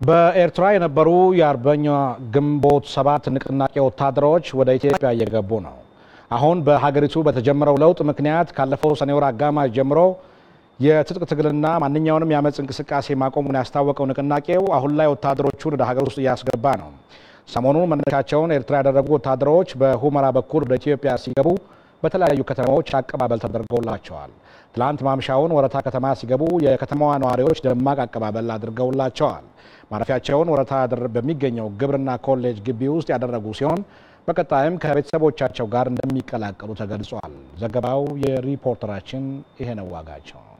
በኤርትራ የነበሩ የአርበኛ ግንቦት ሰባት ንቅናቄ ወታደሮች ወደ ኢትዮጵያ እየገቡ ነው። አሁን በሀገሪቱ በተጀመረው ለውጥ ምክንያት ካለፈው ሰኔ ወር አጋማሽ ጀምሮ የትጥቅ ትግልና ማንኛውንም የአመፅ እንቅስቃሴ ማቆሙን ያስታወቀው ንቅናቄው አሁን ላይ ወታደሮቹን ወደ ሀገር ውስጥ እያስገባ ነው። ሰሞኑን መነሻቸውን ኤርትራ ያደረጉ ወታደሮች በሁመራ በኩል ወደ ኢትዮጵያ ሲገቡ በተለያዩ ከተማዎች አቀባበል ተደርገውላቸዋል። ትላንት ማምሻውን ወረታ ከተማ ሲገቡ የከተማዋ ነዋሪዎች ደማቅ አቀባበል አድርገውላቸዋል። ማረፊያቸውን ወረታ በሚገኘው ግብርና ኮሌጅ ግቢ ውስጥ ያደረጉ ሲሆን በቀጣይም ከቤተሰቦቻቸው ጋር እንደሚቀላቀሉ ተገልጿል። ዘገባው የሪፖርተራችን ይሄነው ዋጋቸው ነው።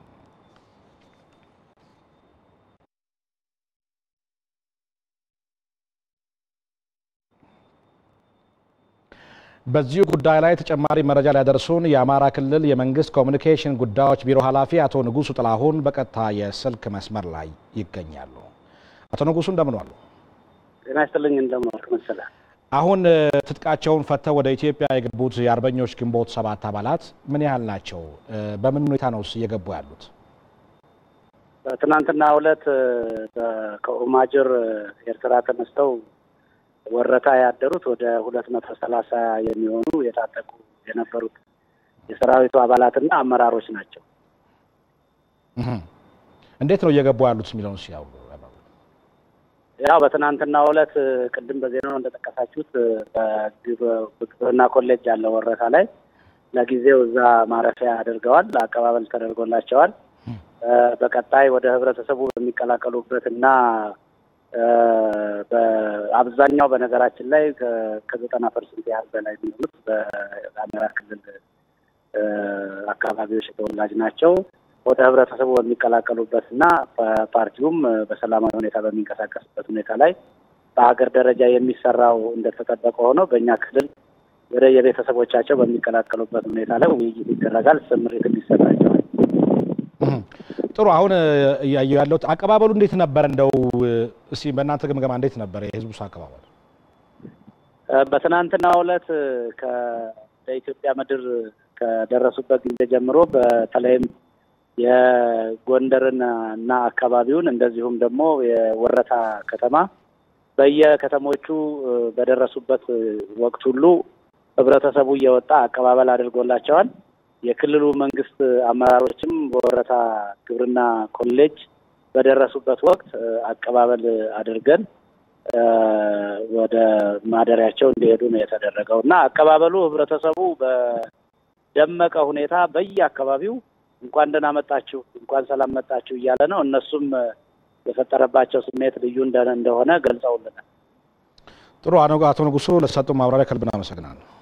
በዚሁ ጉዳይ ላይ ተጨማሪ መረጃ ሊያደርሱን የአማራ ክልል የመንግስት ኮሚኒኬሽን ጉዳዮች ቢሮ ኃላፊ አቶ ንጉሱ ጥላሁን በቀጥታ የስልክ መስመር ላይ ይገኛሉ። አቶ ንጉሱ እንደምን ዋሉ? ጤና ይስጥልኝ። እንደምን ዋልክ መሰለህ። አሁን ትጥቃቸውን ፈተው ወደ ኢትዮጵያ የገቡት የአርበኞች ግንቦት ሰባት አባላት ምን ያህል ናቸው? በምን ሁኔታ ነው እየገቡ ያሉት? በትናንትና ዕለት ከኡማጅር ኤርትራ ተነስተው ወረታ ያደሩት ወደ ሁለት መቶ ሰላሳ የሚሆኑ የታጠቁ የነበሩት የሰራዊቱ አባላትና አመራሮች ናቸው። እንዴት ነው እየገቡ ያሉት የሚለውን ሲያው ያው በትናንትና ዕለት ቅድም በዜናው እንደጠቀሳችሁት በግብርና ኮሌጅ ያለ ወረታ ላይ ለጊዜው እዛ ማረፊያ አድርገዋል። አቀባበል ተደርጎላቸዋል። በቀጣይ ወደ ህብረተሰቡ በሚቀላቀሉበት እና በአብዛኛው በነገራችን ላይ ከዘጠና ፐርሰንት ያህል በላይ የሚሆኑት በአማራ ክልል አካባቢዎች ተወላጅ ናቸው። ወደ ህብረተሰቡ በሚቀላቀሉበት እና ፓርቲውም በሰላማዊ ሁኔታ በሚንቀሳቀስበት ሁኔታ ላይ በሀገር ደረጃ የሚሰራው እንደተጠበቀ ሆኖ በእኛ ክልል ወደ የቤተሰቦቻቸው በሚቀላቀሉበት ሁኔታ ላይ ውይይት ይደረጋል። ስምሪት ይሰጣቸዋል። ጥሩ። አሁን እያየሁ ያለሁት አቀባበሉ እንዴት ነበር? እንደው እስኪ በእናንተ ግምገማ እንዴት ነበር የህዝቡስ አቀባበል? በትናንትናው ዕለት ከኢትዮጵያ ምድር ከደረሱበት ጊዜ ጀምሮ በተለይም የጎንደርን እና አካባቢውን እንደዚሁም ደግሞ የወረታ ከተማ በየከተሞቹ በደረሱበት ወቅት ሁሉ ህብረተሰቡ እየወጣ አቀባበል አድርጎላቸዋል። የክልሉ መንግስት አመራሮችም በወረታ ግብርና ኮሌጅ በደረሱበት ወቅት አቀባበል አድርገን ወደ ማደሪያቸው እንዲሄዱ ነው የተደረገው እና አቀባበሉ ህብረተሰቡ በደመቀ ሁኔታ በየአካባቢው እንኳን ደህና መጣችሁ፣ እንኳን ሰላም መጣችሁ እያለ ነው። እነሱም የፈጠረባቸው ስሜት ልዩ እንደሆነ ገልጸውልናል። ጥሩ። አቶ ንጉሱ ለተሰጡ ማብራሪያ ከልብ አመሰግናለሁ።